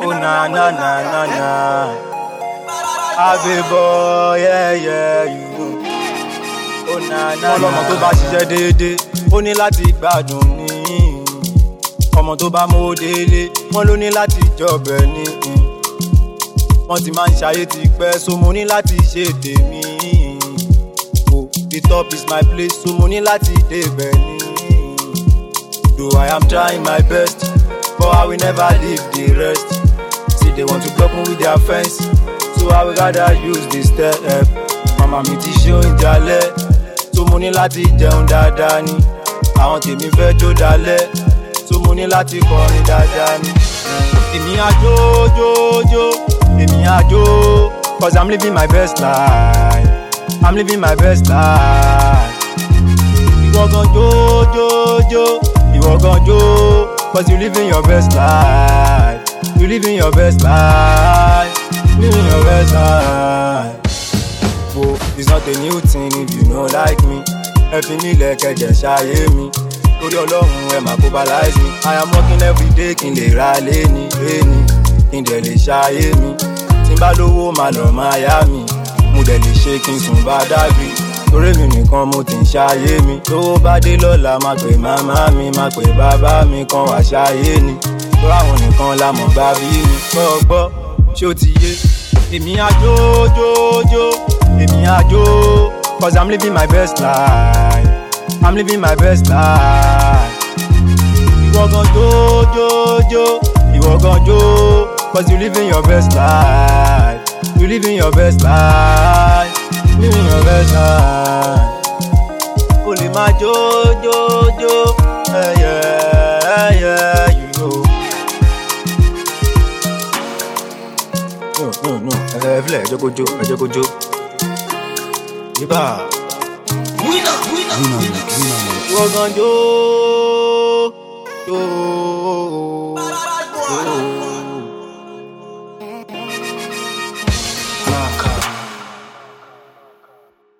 Oh na na na na na. Ave boy, yeah yeah, you know. Oh na na na. Ọlọ́mọ tó bá ṣiṣẹ́ déédéé, ó ní láti gbádùn ní. Ọmọ tó bá mówó délé, wọ́n ló ní láti jọbẹ̀ ní. Wọ́n ti máa ń ṣayé ti pẹ́, so mo ní láti ṣe tèmi. Oh, the top is my place, so mo ní láti débẹ̀ ní. Though I am trying my best, but I will never leave the rest. See, they want to block me with their fence, so I will rather use this step. Màmá mi ti ṣe oúnjẹ alẹ́, so mo ní láti jẹun dáadáa ni. Àwọn tèmi fẹ́ jó dalẹ̀, so mo ní láti kọrin dáadáa ni. Èmi àjò jó jó, èmi àjò, cause I'm living my best life. I'm living my best life. Ìwọ gan jó jó jó, ìwọ gan jó, cause you living your best life. You living your best life. Living your best life. Oh, it's not a new thing if you no like me. Ẹ fi mí lẹ́kẹ̀jẹ̀ ṣayé mi. Torí ọlọ́run ẹ máa cobalize me. I am working every day kí n lè ra léni léni. Kí n dẹ̀ lè ṣayé mi. Tí n bá lówó máa lọ máa yá mi. Mo dẹ̀ lè ṣe kí n sùn bá dàbí. Torí mi nìkan mo ti ń ṣayé mi. Tówó bá dé lọ́la máa pè màmá mi, máa pè bàbá mi kan wá ṣayé ni. Torí àwọn nìkan la mọ̀ gbá bí mi. Gbọ́ gbọ́, ṣé ó ti yé? Èmi àjò jó jó, èmi àjò. Cause I'm living my best life. I'm living my best life. Ìwọ gan jó jó jó, ìwọ gan jó. Cause you living your best life. You living your best life. Living your best life. O lè máa jó jó jó, ẹyẹ ẹyẹ you know. No no no, ẹ filẹ̀ ẹ jẹ́ kó jó, ẹ jẹ́ kó jó. Yíbà. Winner, winner, winner. Ìwọ gan jó jó.